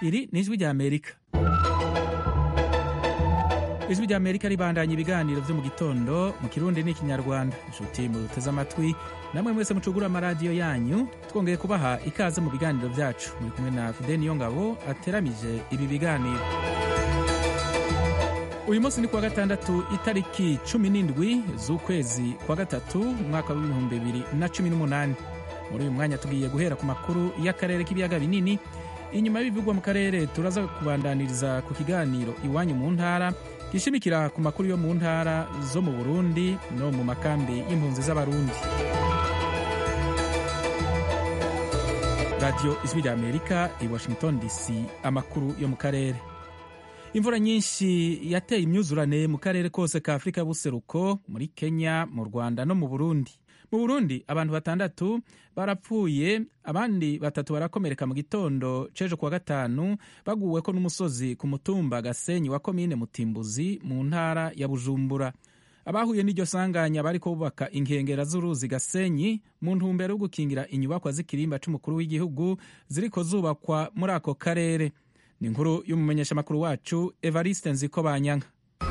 iri ni ijwi rya amerika ijwi rya amerika ribandanya ibiganiro byo mu gitondo mu kirundi n'ikinyarwanda inshuti muduteze amatwi namwe mwese mucugura amaradiyo yanyu twongeye kubaha ikaze mu biganiro byacu muri kumwe na fide niyo ngabo ateramije ibi biganiro uyu munsi ni kuwa gatandatu itariki cumi n'indwi z'ukwezi kwa gatatu umwaka w'ibihumbi bibiri na cumi n'umunani muri uyu mwanya tugiye guhera ku makuru y'akarere k'ibiyaga binini inyuma y'ibivugwa mu karere turaza kubandaniriza ku kiganiro iwanyu mu ntara gishimikira ku makuru yo mu ntara zo mu burundi no mu makambi y'impunzi z'abarundi radiyo ijwi rya amerika i washington dc amakuru yo mu karere imvura nyinshi yateye imyuzurane mu karere kose ka afurika y'ubuseruko muri kenya mu rwanda no mu burundi mu burundi abantu batandatu barapfuye abandi batatu barakomereka mu gitondo c'ejo kuwa gatanu baguweko n'umusozi ku mutumba gasenyi wa komine mutimbuzi mu ntara ya bujumbura abahuye n'iryo sanganya bariko bubaka inkengera z'uruzi gasenyi mu ntumbero yo gukingira inyubakwa z'ikirimba c'umukuru w'igihugu ziriko zubakwa muri ako karere ni inkuru y'umumenyeshamakuru wacu evariste nziko banyanka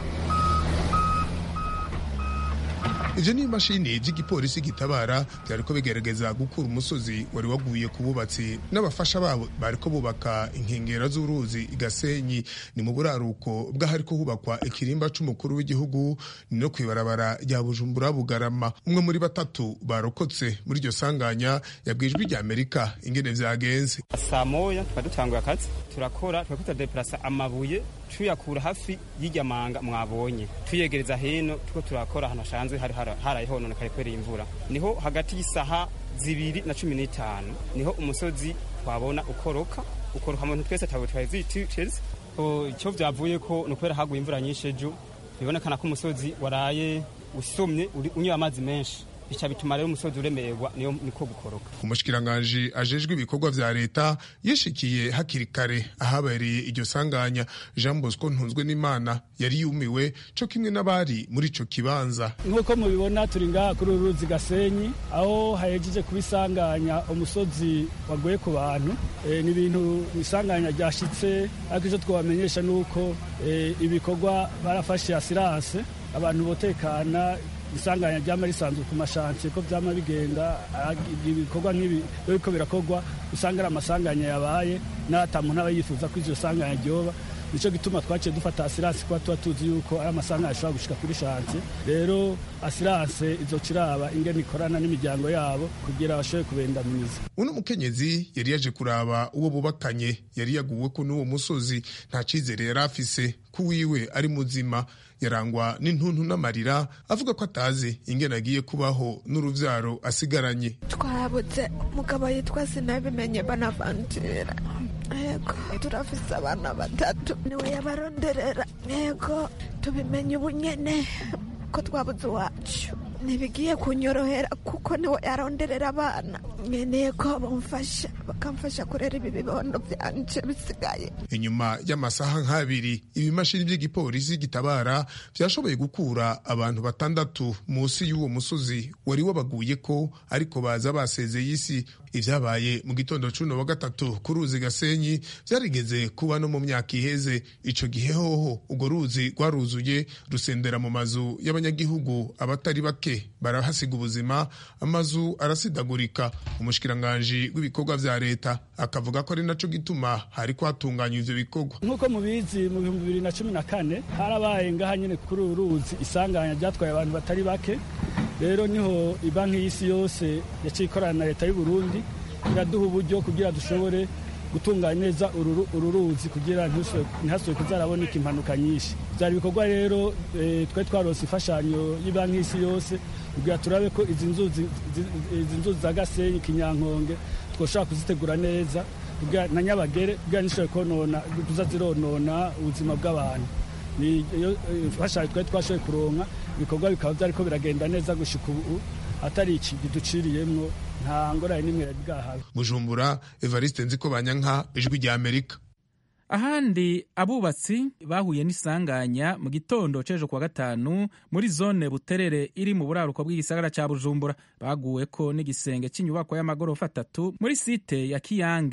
ivyo ni imashini vy'igipolisi gitabara vyariko bigerageza gukura umusozi wari waguye ku bubatsi n'abafasha babo bariko bubaka inkengera z'uruzi igasenyi ni mu buraruko bw'ahariko hubakwa ikirimba c'umukuru w'igihugu ni no kw'ibarabara rya bujumbura bugarama umwe muri batatu barokotse muri iryo sanganya yabwijwe rya amerika ingene vyagenze saa moya tukaba dutanguye akazi turakora turako turadeplasa amabuye tuyakura hafi y'irya manga mwabonye tuyegereza hino tuko turakora ahantu hashanzwe hari haraye hononekaye kubera imvura niho hagati y'isaha zibiri na cumi n'itanu niho umusozi twabona ukoroka ukoroka muntu twese tawe twari zititeze icyo vyavuye ko ni ukubera haguye imvura nyinshi ejo bibonekana ko umusozi waraye usomye unywa amazi menshi bica bituma rero umusozi uremererwa niyo niko gukoroka umushikiranganji ajejwe ibikorwa vya leta yishikiye hakiri kare ahabereye iryo sanganya jean bosco ntunzwe n'imana yari yumiwe co kimwe n'abari muri ico kibanza nk'uko mubibona turi ngaha kuri uru ruzi gasenyi aho hahejeje kuba isanganya umusozi waguye ku bantu e, ni ibintu isanganya ryashitse ariko ico twabamenyesha ni uko e, ibikorwa barafashe asiranse abantu botekana isanganya ryama risanzwe ku mashansiye ko vyama bigenda ibikorwa nk'ibi biriko birakorwa usanga ari amasanganya yabaye n'ata muntu aba yifuza ko iryo sanganya ryoba nico gituma twaciye dufata asiranse kuba tuba tuzi yuko ari amasanganya ashobora gushika kuri shansiye rero asiranse izoca iraba ingene ikorana n'imiryango yabo kugira bashobore kubendamiza uno mukenyezi yari yaje kuraba uwo bubakanye yari yaguweko n'uwo musozi nta cizere yari afise ko wiwe ari muzima yarangwa n'intuntu n'amarira avuga ko atazi ingene agiye kubaho n'uruvyaro asigaranye twabuze umugabo yitwa sinabimenye banavangira yego turafise abana batatu niwe yabaronderera yego tubimenye ubu nyene ko twabuze iwacu ntibigiye kunyorohera kuko niwe yaronderera abana nkeneye ko bamufasha bakamfasha kurera ibi bibondo byanje bisigaye inyuma y'amasaha nk'abiri ibimashini by'igipolisi gitabara byashoboye gukura abantu batandatu munsi y'uwo musozi wari wabaguye ko ariko baza basezeye isi ivyabaye mu gitondo cuno wa gatatu ku ruzi gasenyi vyarigeze kuba no mu myaka iheze ico gihe hoho urwo ruzi rwaruzuye rusendera mu mazu y'abanyagihugu abatari bake barahasiga ubuzima amazu arasidagurika umushikiranganji w'ibikorwa vya leta akavuga ko ari naco gituma hari kwatunganywa ivyo bikorwa nk'uko mubizi mu bihumbi bibiri na cumi na kane harabaye ngaha nyene kuri uru ruzi isanganya ryatwaye abantu batari bake rero niho ibanki y'isi yose yaciye ikorana na leta y'u Burundi iraduha uburyo kugira dushobore gutunganya neza uru ruzi kugira ntihasubire kuzaraboneka impanuka nyinshi byari ibikorwa rero twari twarose imfashanyo y'ibanki y'isi yose kugira turabe ko izi nzuzi za gasenyi kinyankonge twoshobora kuzitegura neza na nyabagere kugira ntishobore konona kuza zironona ubuzima bw'abantu niyo imfashanyo twari twashoboye kuronka ibikorwa bikaba byariko biragenda neza gushika ubu atari iki biduciriyemwo nta ngorane n'imwe yari bwahawe bujumbura evariste nziko banyanka ijwi rya amerika ahandi abubatsi bahuye n'isanganya mu gitondo c'ejo kuwa gatanu muri zone buterere iri mu buraruko bw'igisagara ca bujumbura baguweko n'igisenge c'inyubakwa y'amagorofa atatu muri site ya kiyange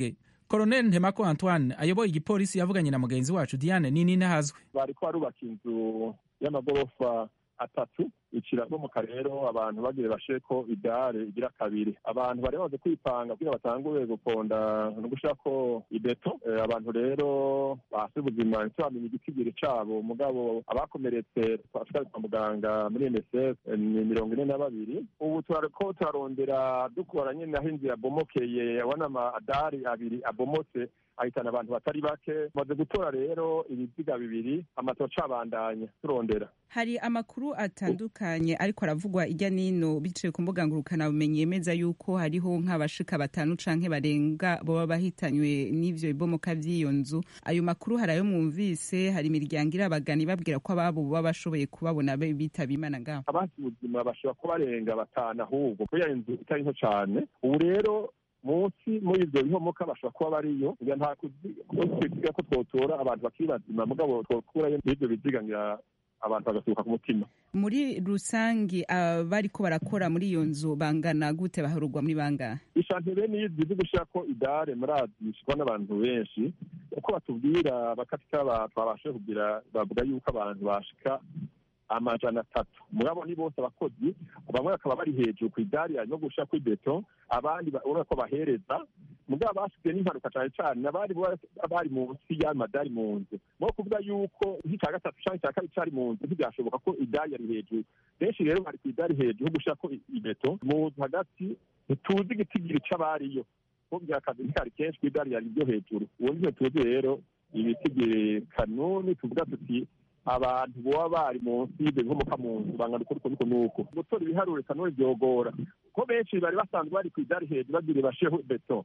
koroneli ntemako antoine ayoboye igipolisi yavuganye na mugenzi wacu diane nini ntahazwe bariko barubaka inzu y'amagorofa atatu ikirabomoka rero abantu bagire basheko idare igira kabiri abantu bari bamaze kwipanga kugira batangure guponda no gushirako ibeto eh, abantu rero basi ubuzima ntitwamenya igitigiri cabo mugabo abakomeretse twashikari kwa muganga muri MSF eh, ni mirongo ine na babiri ubu turariko turarondera dukora nyene aho inzu yabomokeye abona amadari abiri abomotse ahitana abantu batari bake maze gutora rero ibiziga bibiri amatoca abandanya turondera hari amakuru atandukanye ariko aravugwa ijya nino biciye ku mbuga ngurukanabumenyi yemeza yuko hariho nk'abashika batanu canke barenga boba bahitanywe n'ivyo bibomoka vy'iyo nzu ayo makuru hari ayo mwumvise hari imiryango irabagana ibabwira ko ababo baba bashoboye kubabona be bitaba imana ngaho abasi ubuzima bashobora kuba barenga batanu ahubwo kubera inzu itari nto cane ubu rero munsi muri ivyo bihomoka bashobora kuba bariyo ngira nta twisiga ko twotora abantu bakiri bazima mugabo twokurayo n'ivyo biziga ngira abantu bagasuka ku mutima muri rusangi abariko barakora muri iyo nzu bangana gute baharugwa muri bangahe ishante bene izi zo gushirako idare murazi bishikwa n'abantu benshi uko batubwira bakatika twabashe kugira bavuga yuko abantu bashika amajana atatu mugabo ni bose abakozi bamwe bakaba bari hejuru ku idari no gushira kuri beto abandi urabona ko bahereza mugabo basigaye n'impanuka cane cane abari bari munsi y'amadari mu nzu no kuvuga yuko nk'ica gatatu canke ica kabiri cari mu nzu ntivyashoboka ko idari yari hejuru benshi rero bari ku idari hejuru gushirako ibeto mu nzu hagati ntituzi igitigiri c'abariyo kubwira akazi ntikari kenshi ku idari yari ryo hejuru ubundi ntituzi rero ibitigiri kanuni tuvuga tuti abantu boba bari munsi y'ibyo bihomoka mu nzu bangana uko nuko nuko gutora ibiharuro kanuni byogora ko benshi bari basanzwe bari ku idari hejuru bagire bashireho beto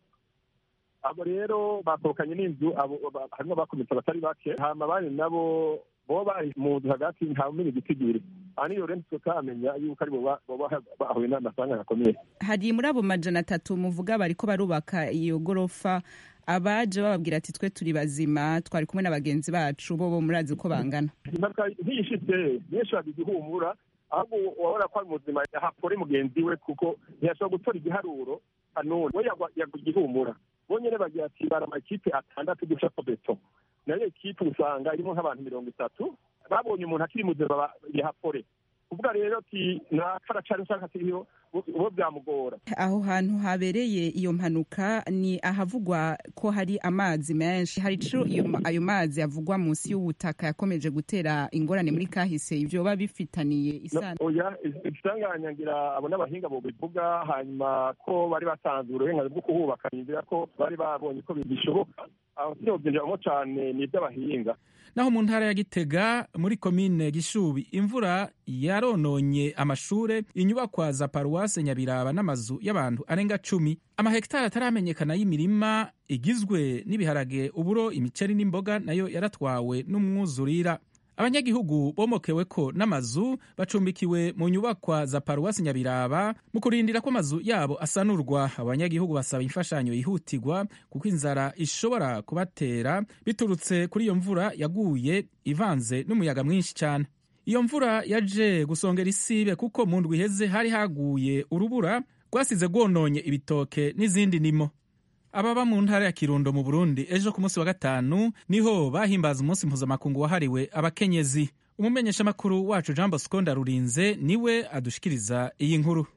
abo rero bakorokanye n'inzu harimo abakomeretse abatari bake hama abandi nabo boba bari mu nzu hagati ntawumenya igitigiri aha niyo rero tutamenya yuko ari boba bahuye n'amasanga akomeye hari muri abo majana atatu muvuga bariko barubaka iyo gorofa abaje bababwira ati twe turi bazima twari kumwe na bagenzi bacu bo bo murazi uko bangana impanuka nkiyishitse benshi bagize ihumura ahubwo wabona ko ari muzima hapfore mugenzi we kuko ntiyashobora gutora igiharuro kanuni we yagwa igihumura bonyene bagira ati bara amakipe atandatu gushako beto nayo ekipe usanga irimo nk'abantu mirongo itatu babonye umuntu akiri muzima yahapfore kuvuga rero ati nakaracari nshaka kiriho ubo byamugora aho hantu habereye iyo mpanuka ni ahavugwa ko hari amazi menshi hari ico ayo mazi avugwa munsi y'ubutaka yakomeje gutera ingorane muri kahise ivyo biba bifitaniye isano oya isanganya ngira abo n'abahinga bo bivuga hanyuma ko bari batanze uburenganzira bwo kuhubaka nizera ko bari babonye ko bishoboka aho sinobyinjiramo cane ni iby'abahinga naho mu ntara ya gitega muri komine gishubi imvura yarononye amashure inyubakwa za paruwase nyabiraba n'amazu y'abantu arenga cumi amahegitari ataramenyekana y'imirima igizwe n'ibiharage uburo imiceri n'imboga nayo yaratwawe n'umwuzurira abanyagihugu bomokewe ko n'amazu bacumbikiwe mu nyubakwa za paruwasi nyabiraba mu kurindira ko amazu yabo asanurwa abanyagihugu basaba imfashanyo yihutirwa kuko inzara ishobora kubatera biturutse kuri iyo mvura yaguye ivanze n'umuyaga mwinshi cyane iyo mvura yaje gusongera isibe kuko mu ndwi iheze hari haguye urubura rwasize rwononye ibitoke n'izindi nimo ababa mu ntara ya kirundo mu burundi ejo ku munsi wa gatanu niho bahimbaza umunsi mpuzamakungu wahariwe abakenyezi umumenyeshamakuru wacu jean bosco ndarurinze niwe adushikiriza iyi nkuru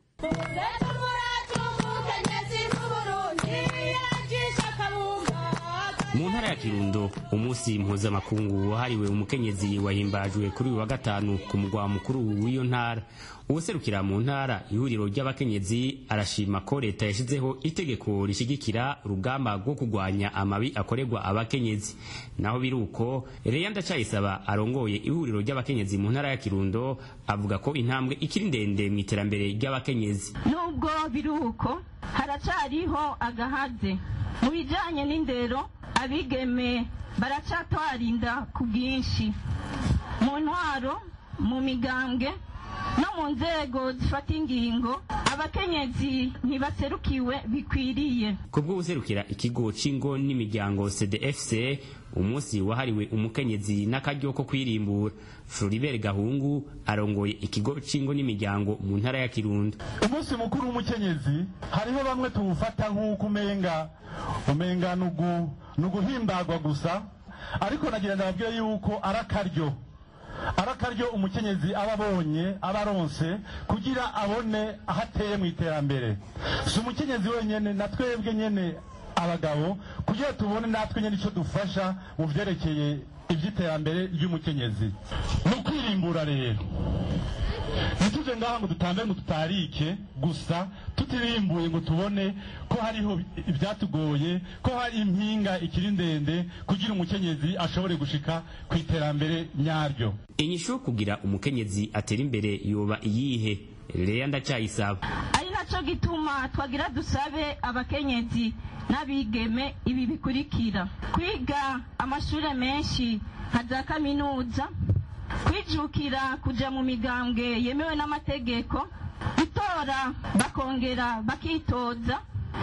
mu ntara ya kirundo umunsi mpuzamakungu wahariwe umukenyezi wahimbajwe kuri uyu wa gatanu ku mugwa mukuru w'iyo ntara uwuserukira mu ntara ihuriro ry'abakenyezi arashima ko leta yashyizeho itegeko rishyigikira urugamba rwo kurwanya amabi akorerwa abakenyezi naho biri uko reya ndacayisaba arongoye ihuriro ry'abakenyezi mu ntara ya kirundo avuga ko intambwe ikiri ndende mu iterambere ry'abakenyezi nubwo biri uko haracariho agahaze mu bijyanye n'indero abigeme baracatwarinda ku bwinshi mu ntwaro mu migambwe no mu nzego zifata ingingo abakenyezi ntibaserukiwe bikwiriye ku bw'ubuserukira ikigo c'ingo n'imiryango cdfc umunsi wahariwe umukenyezi n'akaryo ko kwirimbura floribert gahungu arongoye ikigo c'ingo n'imiryango mu ntara ya kirundo umunsi mukuru w'umukenyezi hariho bamwe tuwufata nk'uko umenga umenga ni uguhimbagwa gusa ariko nagira ndababwire yuko ari akaryo ari akaryo umukenyezi aba abonye aba aronse kugira abone aho ateye mu iterambere si umukenyezi wenyine na twebwe nyine abagabo kugira tubone natwe nyine icyo dufasha mu byerekeye iby'iterambere ry'umukenyezi ni ukwirimbura rero ntituje ngaha ngo dutambe ngo tutarike gusa tutirimbuye ngo tubone ko hariho ibyatugoye ko hari impinga ikiri ndende kugira umukenyezi ashobore gushika ku iterambere nyaryo inyishu yo kugira umukenyezi atera imbere yoba iyihe leya ndacyayisaba ari nacyo gituma twagira dusabe abakenyezi n'abigeme ibi bikurikira kwiga amashuri menshi nka za kaminuza kwijukira kujya mu migambwe yemewe n'amategeko gutora bakongera bakitoza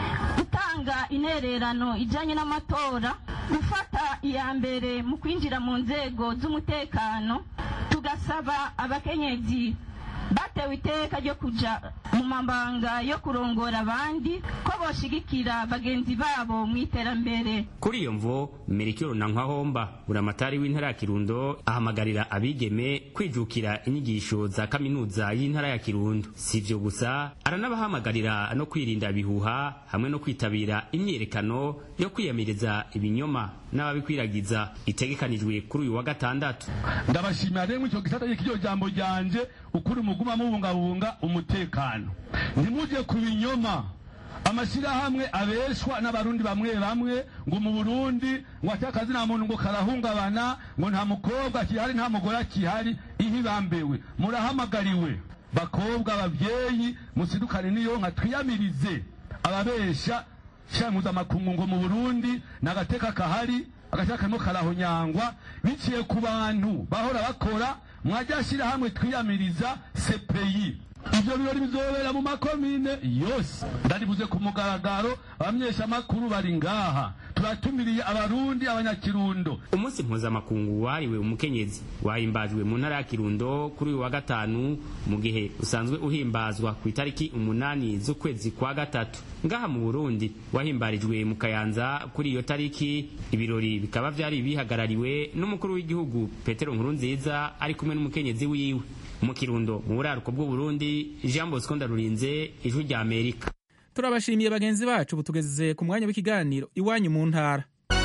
gutanga intererano ijyanye n'amatora gufata iya mbere mu kwinjira mu nzego z'umutekano tugasaba abakenyezi batewe iteka ryo kujya mu mabanga yo kurongora abandi ko boshigikira bagenzi babo mu iterambere kuri iyo mvo merikiro na nkwahomba buramatari w'intara ya kirundo ahamagarira abigeme kwijukira inyigisho za kaminuza y'intara ya kirundo si ibyo gusa aranabahamagarira no kwirinda ibihuha hamwe no kwitabira imyiyerekano yo kwiyamiriza ibinyoma n'ababikwiragiza itegekanijwe kuri uyu wa gatandatu ndabashimira rero icyo gisata cy'iryo jambo ryanje ukuri muguma mubungabunga umutekano ntimujye ku binyoma amashyirahamwe abeshwa n'abarundi bamwe bamwe ngo mu burundi ngo ate akazi nta muntu ngo karahungabana ngo nta mukobwa akihari nta mugore akihari ihibambewe murahamagariwe bakobwa ababyeyi musidukane n'iyo nka twiyamirize ababesha shyira mpuzamakungu ngo mu burundi ni agateka kahari agateka karimo karahonyangwa biciye ku bantu bahora bakora mwajya shyirahamwe twiyamiriza sepeyi ibyo birori bizobera mu makomine yose ndaribuze ku mugaragaro abamenyeshamakuru bari ngaha turatumiriye abarundi abanyakirundo umunsi mpuzamakungu wahariwe umukenyezi wahimbajwe mu ntara ya kirundo kuri uyu wa gatanu mu gihe usanzwe uhimbazwa ku itariki umunani z'ukwezi kwa gatatu ngaha mu burundi wahimbarijwe mu kayanza kuri iyo tariki ibirori bikaba byari bihagarariwe n'umukuru w'igihugu petero nkurunziza ari kumwe n'umukenyezi wiwe mu kirundo mu buraruko bw'uburundi jean bosco ndarurinze ijwi rya amerika turabashimiye bagenzi bacu butugeze ku mwanya w'ikiganiro iwanyu mu ntara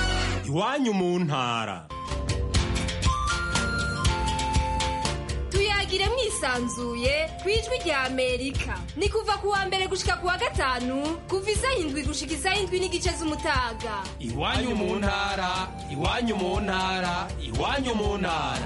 iwanyu mu ntara tuyagire mwisanzuye ku ijwi rya amerika ni kuva ku wa mbere gushika ku wa gatanu kuva isaha indwi gushika isaha indwi n'igice z'umutaga iwanyu mu ntara iwanyu mu ntara iwanyu mu ntara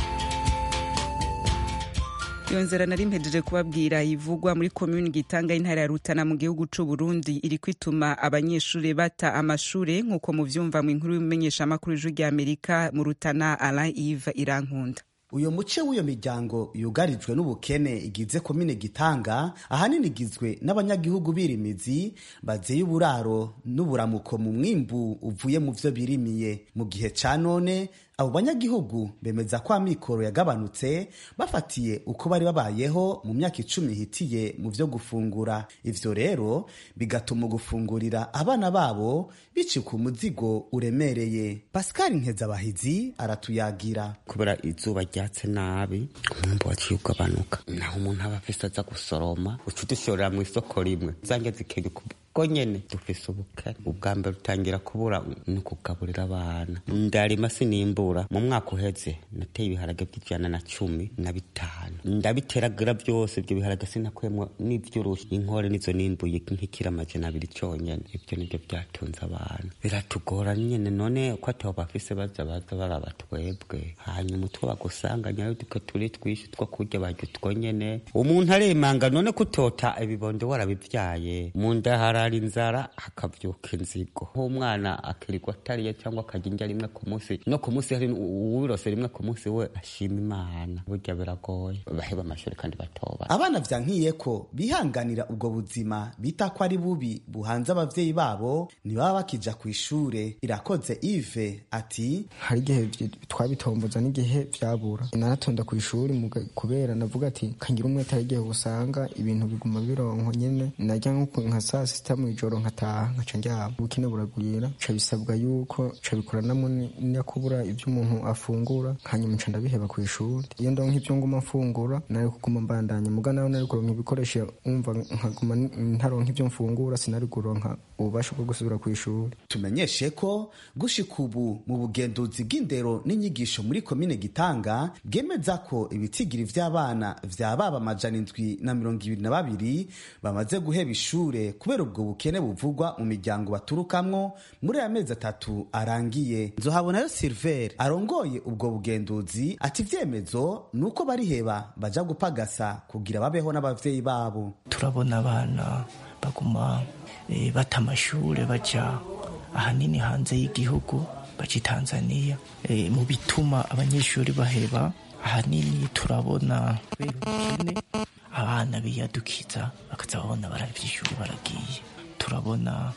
iyo nzira nari mpejeje kubabwira ivugwa muri komuni gitanga y'intara ya rutana mu gihugu c'u burundi iri kwituma abanyeshuri bata amashure nk'uko muvyumva mu inkuru y'umumenyeshamakuru ijwi rya amerika mu rutana alain ive irankunda uyo muce w'iyo miryango yugarijwe n'ubukene igize komine gitanga ahanini igizwe n'abanyagihugu birimizi bazeye uburaro n'uburamuko mu mwimbu uvuye mu vyo birimiye mu gihe ca none abo banyagihugu bemeza ko amikoro yagabanutse bafatiye uko bari babayeho mu myaka icumi ihitiye mu vyo gufungura ivyo rero bigatuma gufungurira abana babo bicika umuzigo uremereye pascal nkezabahizi aratuyagira kubera izuba ryatse nabi umwumbu waciye ugabanuka naho umuntu aba afise aza gusoroma uca udushorera mu isoko rimwe zange zikenya ubwo nyene dufise ubukene ubwa mbere utangira kubura ni ukugaburira abana ndarima sinimbura mu mwaka uheze nateye ibiharage by'ijana na cumi na bitanu ndabiteragira byose ibyo biharage sinakuyemwo n'ivy'urushi inkore nizo nimbuye nk'ikira amajana abiri conyene ibyo nivyo byatunze abana biratugora nyene none ko atabo bafise baza baza baraba twebwe hanyuma utwo bagusanganya duke turi twishi two kurya barya utwo nyene umuntu aremanga none kutota ibibondo warabivyaye mu nda harara inzara hakavyuka inzigo nk'umwana akirirwa atariye cyangwa akarya indya rimwe ku munsi no ku munsi hari uwirose rimwe ku munsi we ashima imana burya biragoye baheba amashuri kandi batoba abana vyankiye ko bihanganira ubwo buzima bita ko ari bubi buhanze abavyeyi babo ntibaba bakija ku ishure irakoze ive ati hari igihe twabitomboza n'igihe vyabura naratonda ku ishuri kubera navuga ati kangira umwe atari igihe usanga ibintu biguma bironko nyene narya nka saa sita saa mu ijoro nkataha nkaca ndyama ubukene buragwira ca bisabwa yuko ca bikoranamo no kubura ivyo umuntu afungura hanyuma nca ndabiheba ku ishuri iyo ndonka ivyo nguma mfungura nari kuguma mbandanya muga nawe nari kuronka ibikoresho umva nkaguma ntaronka ivyo mfungura sinari kuronka ububasha bwo gusubira ku ishuri tumenyeshe ko gushika ubu mu bugenduzi bw'indero n'inyigisho muri komine gitanga bwemeza ko ibitigiri vy'abana vya baba amajana indwi na mirongo ibiri na babiri bamaze guheba ishure kubera ubwo bukene buvugwa mu miryango baturukamwo muri aya mezi atatu arangiye nzohabonayo silver arongoye ubwo bugenduzi ati ivyemezo ni uko bariheba baja gupagasa kugira babeho n'abavyeyi babo turabona abana baguma e, bata amashure baja ahanini hanze y'igihugu baca tanzania e, mu bituma abanyeshuri baheba ahanini turabona kubera ubukene abana biyadukiza bakaza babona baravye ishuri baragiye turabona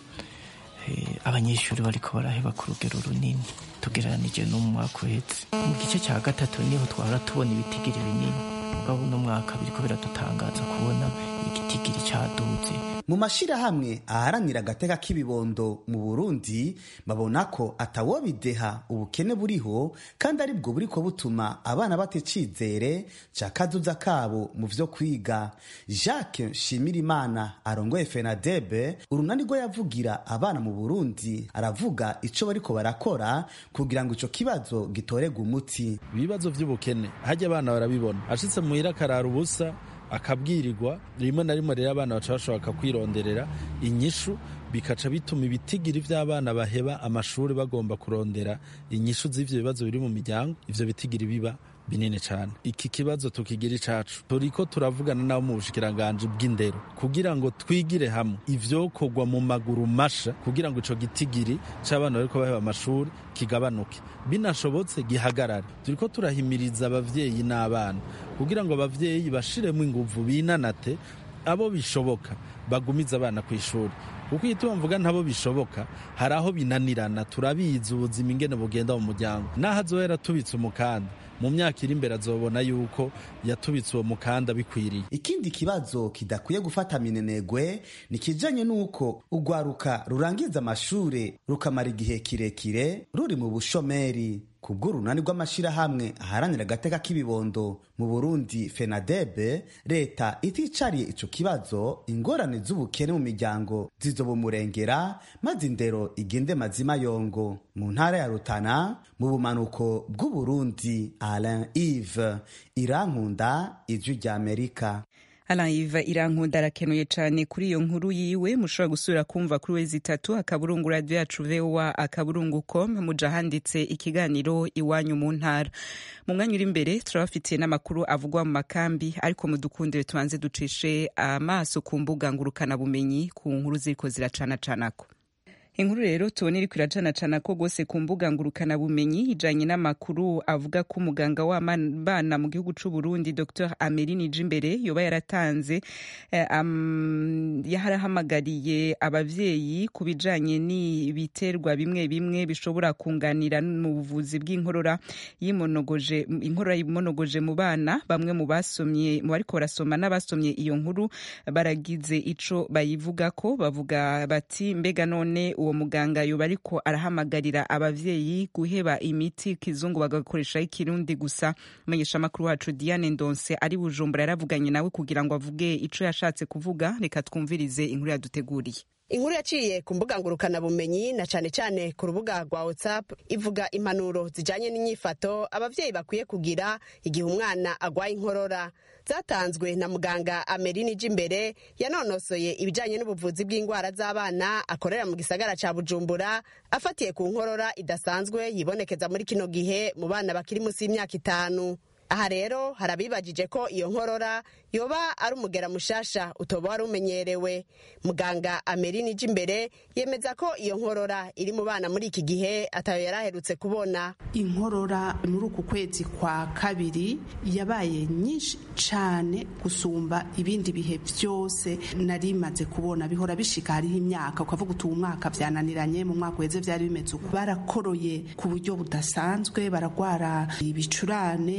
e, abanyeshuri bariko baraheba ku rugero runini tugereranije no mu mwaka uhetse mu gice cya gatatu niho twara tubona ibitigiri binini mugabo uno mwaka biriko biradutangaza kubona igitigiri caduze mu mashirahamwe aharanira agateka k'ibibondo mu burundi babona ko atawobideha ubukene buriho kandi ari bwo buriko butuma abana bata icizere ca kazuza kabo mu vyo kwiga jacques nshimirimana arongoye fenadebe urunani rwo yavugira abana mu burundi aravuga ico bariko barakora kugira ngo ico kibazo gitorerwe umuti ibibazo vy'ubukene harya abana barabibona ashitse muhira akarara ubusa akabwirirwa rimwe na rimwe rero abana baca bashobora kwironderera inyishu bikaca bituma ibitigiri vy'abana baheba amashuri bagomba kurondera inyishu z'ivyo bibazo biri mu miryango ivyo bitigiri biba binini cyane iki kibazo tukigira icacu turiko turavugana nabo mu bushikiranganji bw'indero kugira ngo twigire hamwe ivyokorwa mu maguru masha kugira ngo ico gitigiri c'abana bariko baheba amashuri kigabanuke binashobotse gihagarare turiko turahimiriza abavyeyi n'abana kugira ngo abavyeyi bashiremo inguvu binanate abo bishoboka bagumiza abana ku ishuri kuko iyo tubamvuga ntabo bishoboka hari aho binanirana turabizi ubuzima ingene bugenda mu muryango n'aho azohera tubitse umukanda mu myaka iri imbere azobona yuko yatubitse uwo mukanda bikwiriye ikindi kibazo kidakwiye gufata minenegwe ni kijanye n'uko urwaruka rurangiza amashure rukamara igihe kirekire ruri mu bushomeri kubw'urunani rw'amashirahamwe aharanira agateka k'ibibondo mu burundi fenadebe leta iticariye ico kibazo ingorane z'ubukene mu miryango zizobumurengera maze indero igende mazima yongo mu ntara ya rutana mu bumanuko bw'uburundi alain ive irankunda ijwi ry'amerika Alaiva irankunda arakenuye cyane kuri iyo nkuru yiwe mushobora gusubira kumva kuri wezi itatu akaburungu radio yacu voa akaburungu com muja handitse ikiganiro iwanyu mu ntara mu mwanya uri imbere turabafitiye n'amakuru avugwa mu makambi ariko mudukundire tubanze ducishe amaso ku mbuga ngurukana bumenyi ku nkuru ziriko ziracanacanako inkuru rero tubona iriko iracanacana ko rwose ku mbuga ngurukana bumenyi ijanye n'amakuru avuga ko umuganga w'abana mu gihugu c'u Burundi Dr Ameline Jimbere yoba yaratanze eh, um, yarahamagariye abavyeyi ku bijanye n'ibiterwa bimwe bimwe bishobora kunganira mu buvuzi bw'inkorora yimonogoje inkorora yimonogoje mu bana bamwe mu basomye mu bariko barasoma n'abasomye iyo nkuru baragize ico bayivuga ko bavuga bati mbega none uwo muganga yoba ariko arahamagarira abavyeyi guheba imiti kizungu bagakoresha ikirundi gusa menyesha makuru wacu Diane Ndonse ari bujumbura yaravuganye nawe kugira ngo avuge ico yashatse kuvuga reka twumvirize inkuru yaduteguriye inkuru yaciye ku mbuga ngurukana bumenyi na cane cane ku rubuga rwa whatsapp ivuga impanuro zijanye n'inyifato abavyeyi bakwiye kugira igihe umwana agwaye inkorora zatanzwe na muganga amerini jimbere yanonosoye ibijanye n'ubuvuzi bw'indwara z'abana akorera mu gisagara ca bujumbura afatiye ku nkorora idasanzwe yibonekeza muri kino gihe mu bana bakiri munsi y'imyaka itanu aha rero hari abibagije ko iyo nkorora yoba ari umugera mushasha utoba wari umenyerewe muganga amerini ije imbere yemeza ko iyo nkorora iri mu bana muri iki gihe atayo yari aherutse kubona inkorora muri uku kwezi kwa kabiri yabaye nyinshi cyane gusumba ibindi bihe byose nari maze kubona bihora bishika hariho imyaka ukavuga uti uwu mwaka byananiranye mu mwaka uheze byari bimeze uko barakoroye ku buryo budasanzwe baragwara ibicurane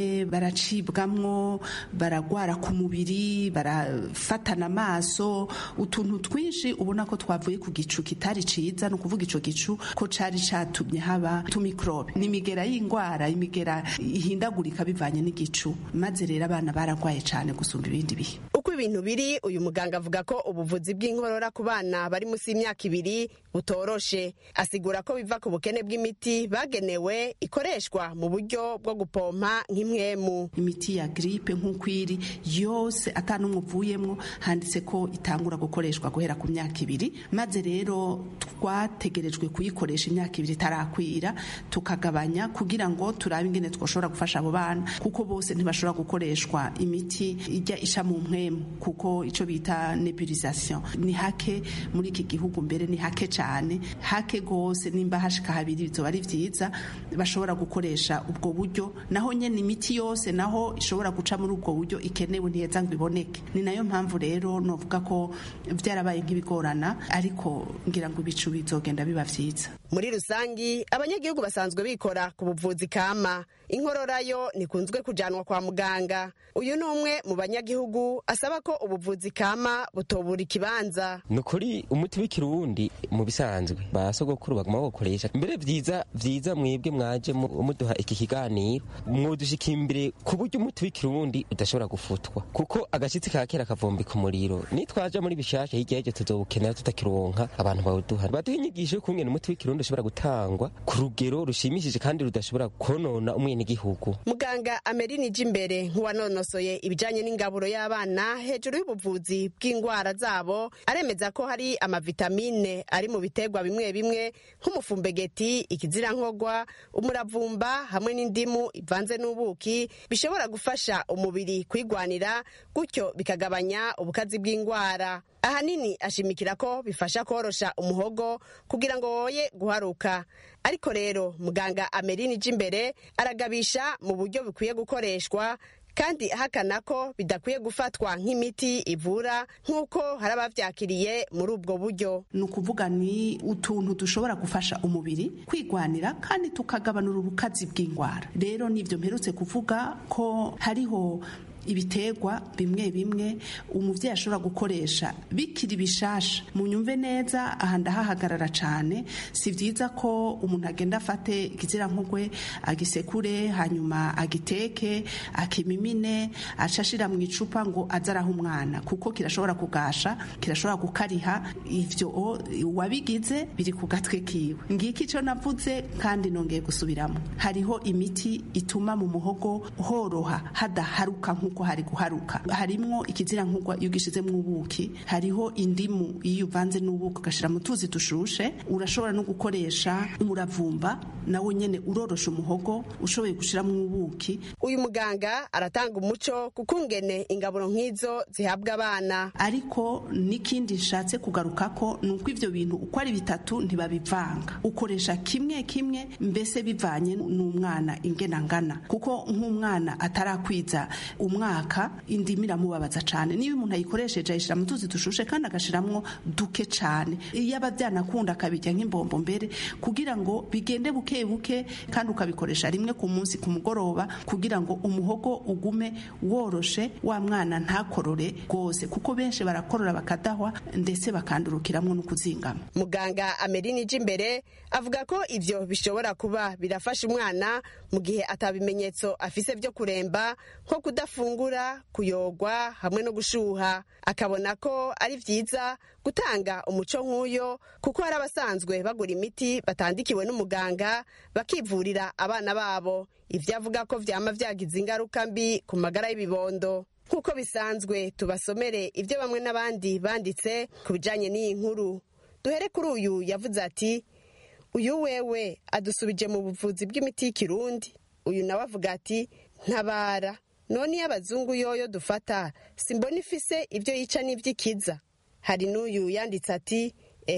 baracibwamwo baragwara ku mubiri barafatana amaso utuntu twinshi ubona ko twavuye ku gicu kitari ciza ni ukuvuga ico gicu ko cari catumye haba tumikrobe ni imigera y'ingwara imigera ihindagurika bivanye n'igicu maze rero abana baragwaye cane gusumba ibindi bihe uko ibintu biri uyu muganga avuga ko ubuvuzi bw'inkorora ku bana bari munsi y'imyaka ibiri butoroshe asigura ko biva ku bukene bw'imiti bagenewe ikoreshwa mu buryo bwo gupompa nk'imwemu imiti ya gripe nk'uko iri yose atanumwe uvuyemwo handitse ko itangura gukoreshwa guhera ku myaka ibiri maze rero twategerejwe kuyikoresha imyaka ibiri itarakwira tukagabanya kugira ngo turabe ingene twoshobora gufasha abo bana kuko bose ntibashobora gukoreshwa imiti ijya isha mu mpwemu kuko ico bita nebulisation ni hake muri iki gihugu mbere ni hake cyane hake gose nimba hashika habiri bizoba ari vyiza bashobora gukoresha ubwo buryo naho nyene imiti yose naho ishobora guca muri ubwo buryo ikenewe ntiheza ngo iboneke ni nayo mpamvu rero novuga ko vyarabaye nk'ibigorana ariko ngira ngo ibicu bizogenda biba vyiza muri rusangi abanyagihugu basanzwe bikora ku buvuzi kama inkorora yo ntikunzwe kujanwa kwa muganga uyu ni umwe mu banyagihugu asaba ko ubuvuzi kama butobura ikibanza ni ukuri umuti w'ikirundi mu bisanzwe ba sogokuru baguma bawukoresha mbere vyiza vyiza mwebwe mwaje muduha iki kiganiro mwodushika imbere ku buryo umuti w'ikirundi udashobora gufutwa kuko agashitsi ka kera kavumbika umuriro nitwaja muri bishasha hirya y'ivyo tuzowukenera tutakironka abantu bawuduha baduha inyigisho y'ukungene umuti w'ikirundi ushobora gutangwa ku rugero rushimishije kandi rudashobora konona umwenegihugu muganga amerini imbere nk'uwanonosoye ibijanye n'ingaburo y'abana hejuru y'ubuvuzi bw'indwara zabo aremeza ko hari amavitamine ari mu biterwa bimwe bimwe nk'umufumbegeti ikizirankogwa umuravumba hamwe n'indimu ivanze n'ubuki bishobora gufasha umubiri kwigwanira gutyo bikagabanya ubukazi bw'indwara ahanini ashimikira ko bifasha korosha umuhogo kugira ngo woye guharuka ariko rero muganga amerini imbere aragabisha mu buryo bukwiye gukoreshwa kandi ahakana ko bidakwiye gufatwa nk'imiti ivura nk'uko hari abavyakiriye muri ubwo buryo ni ukuvuga ni utuntu dushobora gufasha umubiri kwigwanira kandi tukagabanura ubukazi bw'indwara rero nivyo mperutse kuvuga ko hariho ibiterwa bimwe bimwe umuvyeyi ashobora gukoresha bikiri bishasha munyumve neza aha ndahahagarara cane si vyiza ko umuntu agenda afate ikizirankugwe agisekure hanyuma agiteke akimimine acashira mu icupa ngo aze araha umwana kuko kirashobora kugasha kirashobora gukariha ivyo wabigize biri ku gatwe kiwe ngiki ico navuze kandi nongeye gusubiramo hariho imiti ituma mu muhogo horoha hadaharuka nk'uko hari guharuka harimwo ikizirankugwa iyo ugishizemwo ubuki hariho indimu iyo uvanze n'ubuki ugashira mu tuzi dushushe urashobora no gukoresha umuravumba nawo nyene urorosha umuhogo ushoboye gushiramwo ubuki uyu muganga aratanga umuco kukungene ingaburo nk'izo zihabwa abana ariko n'ikindi nshatse kugaruka ko ni uko ivyo bintu uko ari bitatu ntibabivanga ukoresha kimwe kimwe mbese bivanye n'umwana ingena ngana kuko nk'umwana atarakwiza umwaka indimu iramubabaza cane niba umuntu ayikoresheje ayishira mu tuzi dushushe kandi agashiramwo duke cane iyo aba vyanakunda akabirya nk'imbombo mbere kugira ngo bigende buke buke kandi ukabikoresha rimwe ku munsi ku mugoroba kugira ngo umuhogo ugume woroshe wa mwana ntakorore rwose kuko benshi barakorora bakadahwa ndetse bakandurukiramwo no kuzingama muganga amerini imbere avuga ko ivyo bishobora kuba birafasha umwana mu gihe atabimenyetso afise vyo kuremba nko kudafungura kuyogwa hamwe no gushuha akabona ko ari vyiza gutanga umuco nk'uyo kuko hari abasanzwe bagura imiti batandikiwe n'umuganga bakivurira abana babo ivyo avuga ko vyama vyagize ingaruka mbi ku magara y'ibibondo nk'uko bisanzwe tubasomere ivyo bamwe n'abandi banditse ku bijanye n'iyi nkuru duhere kuri uyu yavuze ati uyu wewe adusubije mu buvuzi bw'imiti y'ikirundi uyu nawe avuga ati ntabara none iyo abazungu yoyo dufata simbona ifise ibyo yica n'ivy'ikiza hari n'uyu yanditse ati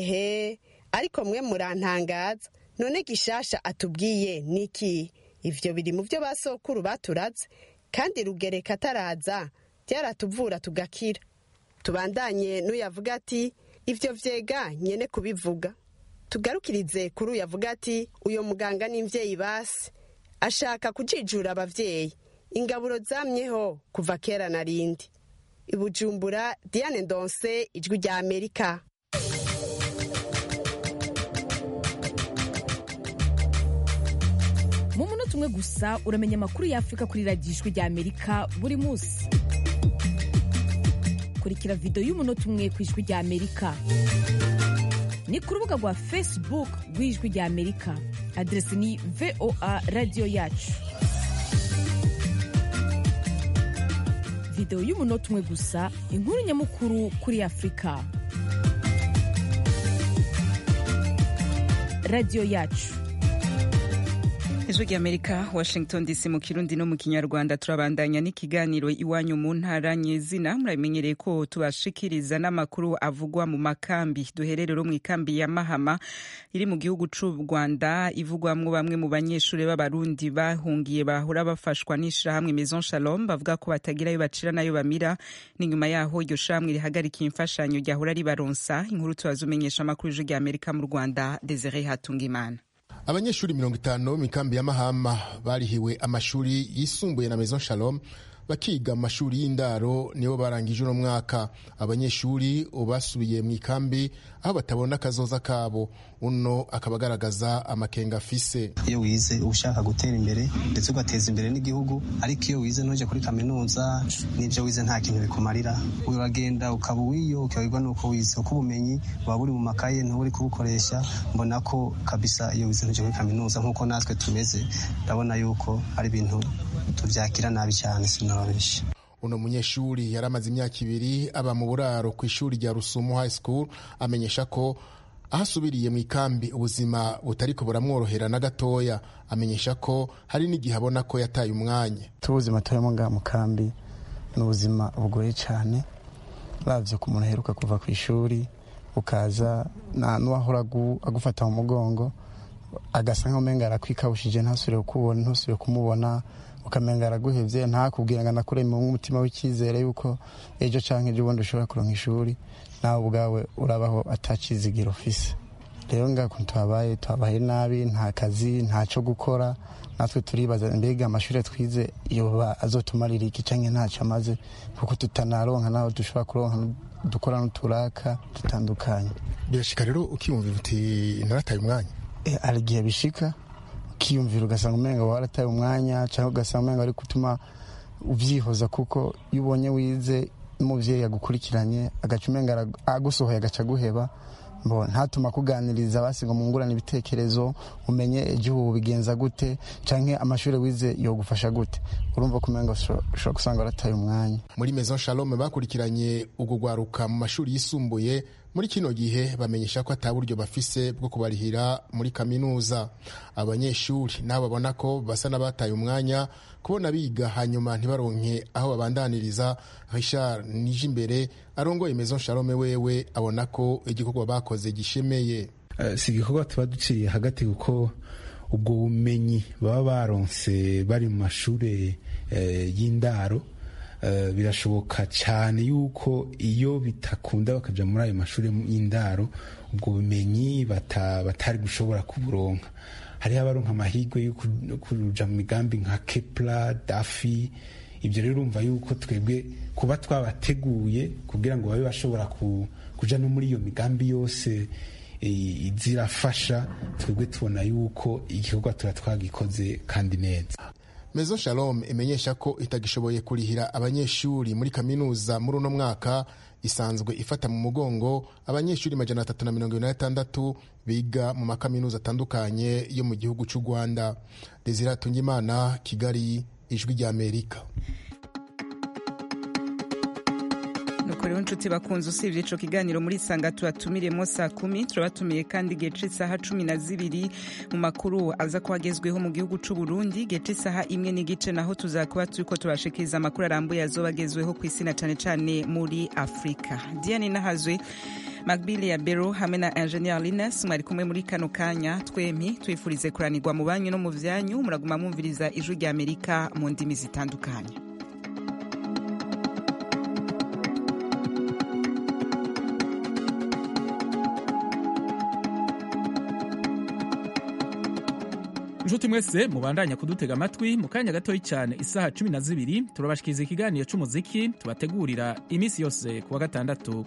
ehe ariko mwe murantangaza none gishasha atubwiye niki ivyo biri mu vyo basokuru baturaze kandi rugereka ataraza byaratuvura tugakira tubandanye n'uyavuga ati ivyo vyega nyene kubivuga tugarukirize kuri uyavuga ati uyo muganga n'imvyeyi basi ashaka kujijura abavyeyi ingaburo zamyeho kuva kera na rindi ibujumbura diane ndonse ijwi rya amerika mu munota umwe gusa uramenya amakuru y'afurika kuri radiyo ijwi rya amerika buri munsi kurikira videwo y'umunota umwe ku ijwi rya amerika ni ku rubuga rwa facebook rw'ijwi rya amerika aderesi ni voa radiyo yacu videwo y'umunota umwe gusa inkuru nyamukuru kuri afurika radiyo yacu ijwi ry'amerika washington dc mu kirundi no mu kinyarwanda turabandanya n'ikiganiro iwanyu mu ntara nyezina muramenyereye ko tubashikiriza n'amakuru avugwa mu makambi duhererero mu ikambi ya mahama iri mu gihugu c'u rwanda ivugwamwo bamwe mu banyeshuri b'abarundi bahungiye bahora bafashwa n'ishirahamwe maison shalom bavuga ko batagirayo bacira nayo bamira n'inyuma yaho iryo shirahamwe rihagarikiye imfashanyo ryahora ribaronsa inkuru tubazumenyesha amakuru ijwi ry'amerika mu rwanda desire hatungimana abanyeshuri mirongo itanu bo mu ikambi ya mahama barihiwe amashuri yisumbuye na maison shalom bakiga mu mashuri y'indaro nibo barangije uno mwaka abanyeshuri basubiye mu ikambi aho batabona akazoza kabo uno akaba agaragaza amakenga afise iyo wize uba ushaka gutera imbere ndetse ugateza imbere n'igihugu ariko iyo wize ntujya kuri kaminuza n'ibyo wize nta kintu bikumarira uragenda ukaba uwiyo ukabibwa n'uko wize kuko ubumenyi buba buri mu makaye ntuba uri kubukoresha mbona ko kabisa iyo wize ntujya kuri kaminuza nk'uko natwe tumeze ndabona yuko ari ibintu tubyakira nabi cyane sinababeshya uno munyeshuri yari amaze imyaka ibiri aba mu buraro ku ishuri rya rusumo high school amenyesha ko aho asubiriye mu ikambi ubuzima butari ko buramworohera na gatoya amenyesha ko hari n'igihe abona ko yataye umwanya tubuzima turimo ngaha mu kambi ni ubuzima bugoye cyane uravye ku muntu aheruka kuva ku ishuri ukaza n'uwahora agufata mu mugongo agasa nk'umenga arakwikabushije ntasubire kukubona ntusubire kumubona ukamenga araguhevye ntakubwira ngo anakure mu mutima w'icyizere yuko ejo canke ejo bundi ushobora kuronka ishuri nawe ubwawe urabaho atacizigiro ufise rero ngaha kuntu tuhabaye tuhabaye nabi nta kazi ntaco gukora natwe turibaza mbega amashuri twize yoba azotumarira iki canke ntaco amaze kuko tutanaronka naho dushobora kuronka dukora n'uturaka dutandukanye birashika rero ukiyumvira uti narataye umwanya hari igihe bishika ukiyumvira ugasanga umenga warataye umwanya cyangwa ugasanga umenga ari gutuma ubyihoza kuko iyo ubonye wize n'umubyeyi yagukurikiranye agaca umenga agusohoye agaca aguheba ntatuma akuganiriza basiga mungurana ibitekerezo umenye igihugu bigenza gute cyangwa amashuri wize yogufasha gute urumva ko umenga ushobora gusanga warataye umwanya muri maison shalom bakurikiranye ubwo rwaruka mu mashuri yisumbuye muri kino gihe bamenyesha ko ata buryo bafise bwo kubarihira muri kaminuza abanyeshuri nabo babona ko basa n'abataye umwanya kubona biga hanyuma ntibaronke aho babandaniriza richard nije imbere arongoye maison shalome wewe abona ko igikorwa bakoze gishemeye uh, si igikorwa tuba duciye hagati kuko ubwo bumenyi baba baronse bari mu mashuri uh, y'indaro Uh, birashoboka cyane yuko iyo bitakunda bakaja muri ayo mashuri y'indaro ubwo bumenyi batari gushobora kuburonka hariho abaronka amahirwe yo kuja mu migambi nka kepla dafi ibyo rero urumva yuko twebwe kuba twabateguye kugira ngo babe bashobora kuja no muri iyo migambi yose zirafasha twebwe tubona yuko igikorwa tuba twagikoze kandi neza Maison Shalom imenyesha ko itagishoboye kurihira abanyeshuri muri kaminuza muri uno mwaka isanzwe ifata mu mugongo abanyeshuri majana atatu na mirongo ine na gatandatu biga mu makaminuza atandukanye yo mu gihugu cy'u Rwanda Desire Tungimana Kigali ijwi rya Amerika nuko rero nshuti bakunze usibye ico kiganiro muri sanga tubatumiremo saa kumi turabatumiye kandi igihe c'isaha cumi na zibiri mu makuru aza kuba agezweho mu gihugu c'u Burundi igihe c'isaha imwe n'igice naho tuzakuba turiko turashikiriza amakuru arambuye azoba agezweho ku isi na cane cane muri afurika diane nahazwe magbili ya bero hamwe na ingenieur lines mwari kumwe muri kano kanya twempi twifurize kuranirwa mu banyu no mu vyanyu muraguma mwumviriza ijwi rya amerika mu ndimi zitandukanye nshuti mwese mubandanya kudutega amatwi mu kanya gatoya cyane isaha cumi na zibiri turabashikiriza ikiganiro cy'umuziki tubategurira iminsi yose ku wa gatandatu